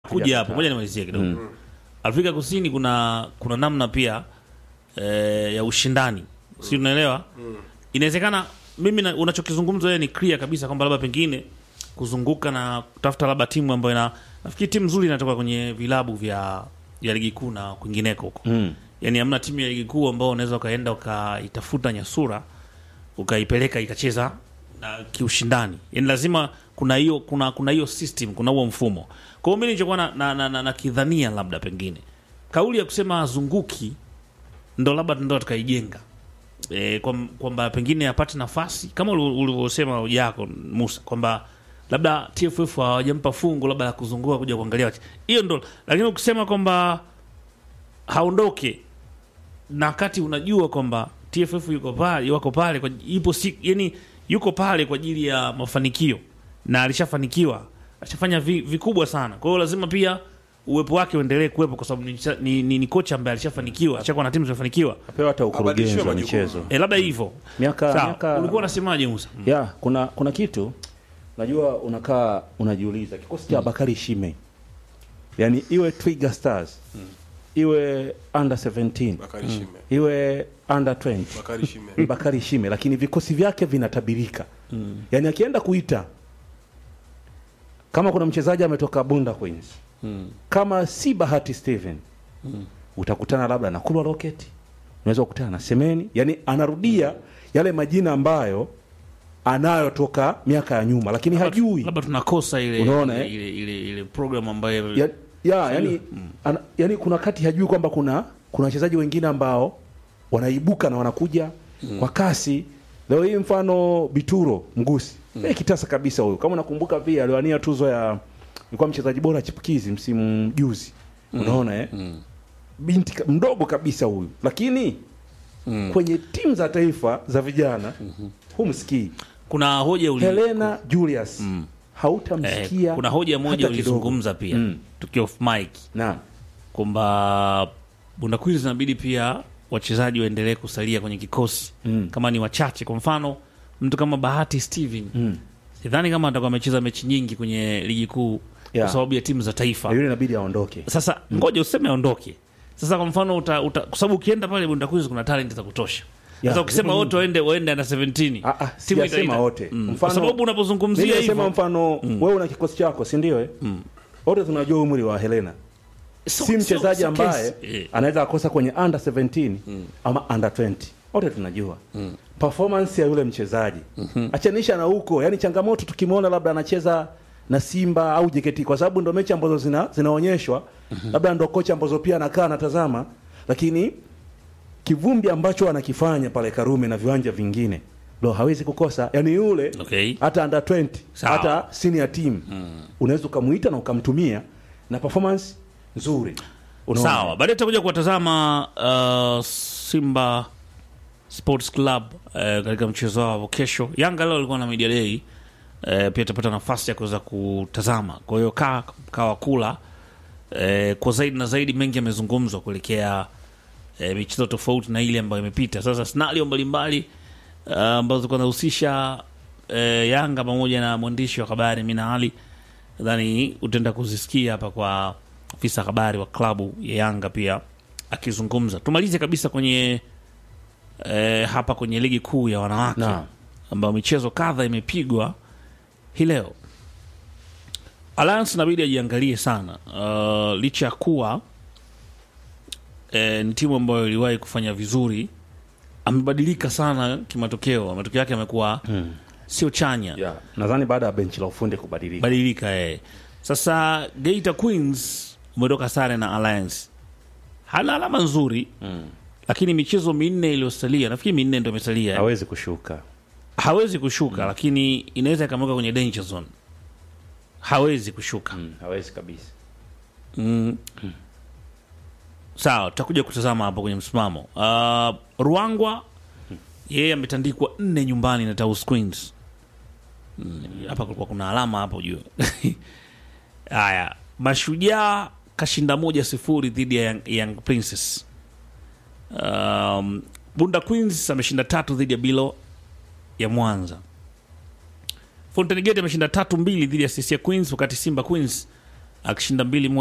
kuja hapo, ngoja nimalizie kidogo. Afrika Kusini kuna kuna namna pia eh, ya ushindani, si unaelewa? Inawezekana mimi na- unachokizungumza wewe ni clear kabisa kwamba labda pengine kuzunguka na kutafuta labda timu ambayo ina nafikiri timu nzuri inatoka kwenye vilabu vya ya ligi kuu na kwingineko huko Mm. yani hamna timu ya ligi kuu ambao unaweza ukaenda ukaitafuta nyasura ukaipeleka ikacheza na kiushindani yani lazima kuna hiyo kuna kuna hiyo system kuna huo mfumo kwa hiyo mimi nilichokuwa na, na, na, na, na kidhania labda pengine kauli ya kusema azunguki ndo labda ndo tukaijenga e, kwamba pengine apate nafasi kama uli- ulivyosema hoja yako Musa kwamba labda TFF hawajampa fungu labda la kuzunguka kuja kuangalia wache- hiyo ndo, lakini ukisema kwamba haondoke na wakati unajua kwamba TFF yuko pale wako pale kwa ipo si, yani yuko pale kwa ajili ya mafanikio na alishafanikiwa alishafanya vi, vikubwa sana kwa hiyo lazima pia uwepo wake uendelee kuwepo kwa sababu ni, ni, ni, ni kocha ambaye alishafanikiwa alishakuwa na timu zimefanikiwa apewa hata ukurugenzi Abadilishiwe wa majukumu. michezo e, labda hivyo miaka sawa miaka ulikuwa unasemaje Musa ya kuna kuna kitu najua unakaa unajiuliza kikosi cha Bakari Shime yani iwe Twiga Stars iwe under 17 Bakari Shime. iwe under 20 Bakari Shime. ni Bakari Shime lakini vikosi vyake vinatabirika mm. yani akienda kuita kama kuna mchezaji ametoka Bunda Queens mm. kama si Bahati Steven mm. utakutana labda na Kulwa Rocket unaweza kukutana na Semeni yani anarudia yale majina ambayo anayo toka miaka ya nyuma lakini hajui labda tunakosa ile Unaona, ile, eh? ile, ile, ile program ambayo ya, ya yani, ana, yani kuna kati hajui kwamba kuna kuna wachezaji wengine ambao wanaibuka na wanakuja kwa kasi leo hii mfano bituro mgusi mm. kitasa kabisa huyo kama unakumbuka pia aliwania tuzo ya ilikuwa mchezaji bora chipukizi msimu juzi unaona eh? binti ka- mdogo kabisa huyu lakini kwenye timu za taifa za vijana humsikii kuna hoja uli, helena julius hautamsikia eh, kuna hoja moja hata kidogo. ulizungumza pia Mm. tukiwa off mic Naam. kwamba Bunda Queens inabidi pia wachezaji waendelee kusalia kwenye kikosi Mm. kama ni wachache. Kwa mfano mtu kama Bahati Steven Mm. sidhani kama atakuwa amecheza mechi nyingi kwenye ligi kuu Yeah. kwa sababu ya timu za taifa. Na yule inabidi aondoke Sasa ngoja useme aondoke. Sasa kwa mfano uta, uta, kwa sababu ukienda pale Bunda Queens kuna talent za kutosha. Yeah, Sasa ukisema zipo wote waende waende na 17 Ah, ah, timu sijasema itaita. wote. Mm. Mfano- Kwa sababu unapozungumzia Mimi nasema hivyo mfano wewe una kikosi chako si ndio eh? wote tunajua umri wa Helena so- si so- mchezaji so ambaye case. Eh. anaweza akosa kwenye under 17 ama under 20 wote tunajua performance ya yule mchezaji achanisha na huko yani changamoto tukimwona labda anacheza na Simba au JKT kwa sababu ndo mechi ambazo zina zinaonyeshwa labda ndo kocha ambazo pia anakaa anatazama lakini kivumbi ambacho anakifanya pale Karume na viwanja vingine ndo hawezi kukosa yani yule Okay. hata under 20 Sawa. hata senior team unaweza ukamuita na ukamtumia na performance nzuri Unaona? Sawa, baadaye tutakuja kuwatazama uh, Simba Sports Club uh, katika mchezo wao kesho. Yanga leo alikuwa na media day uh, pia tutapata nafasi ya kuweza kutazama. Kwa hiyo kaa kawa kula uh, kwa zaidi na zaidi, mengi yamezungumzwa kuelekea uh, michezo tofauti na ile ambayo imepita. Sasa scenario mbalimbali uh, ambazo zilikuwa zinahusisha uh, Yanga pamoja na mwandishi wa habari Mina Ali nadhani utaenda kuzisikia hapa kwa afisa habari wa klabu ya Yanga pia akizungumza. Tumalize kabisa kwenye eh, hapa kwenye ligi kuu ya wanawake Naam. ambayo michezo kadha imepigwa hii leo. Alliance inabidi ajiangalie sana uh, licha ya kuwa eh, ni timu ambayo iliwahi kufanya vizuri, amebadilika sana kimatokeo. Matokeo yake yamekuwa sio chanya yeah. nadhani baada ya benchi la ufundi kubadilika badilika eh. Sasa Geita Queens umetoka sare na Alliance, hana alama nzuri mm. lakini michezo minne iliyosalia, nafikiri minne ndio imesalia, hawezi kushuka hawezi kushuka lakini inaweza ikamweka kwenye danger zone, hawezi kushuka mm, hawezi kabisa mm. Sawa, tutakuja kutazama hapo kwenye msimamo. Uh, Ruangwa yeye ametandikwa nne nyumbani na Taus Queens. Mm, Hapa kulikuwa kuna alama hapo juu. Haya, Mashujaa kashinda moja sifuri dhidi ya Young, Young Princess. Um, Bunda Queens ameshinda tatu dhidi ya Bilo ya Mwanza. Fountain Gate ameshinda tatu mbili dhidi ya Sisia Queens, wakati Simba Queens akishinda mbili moja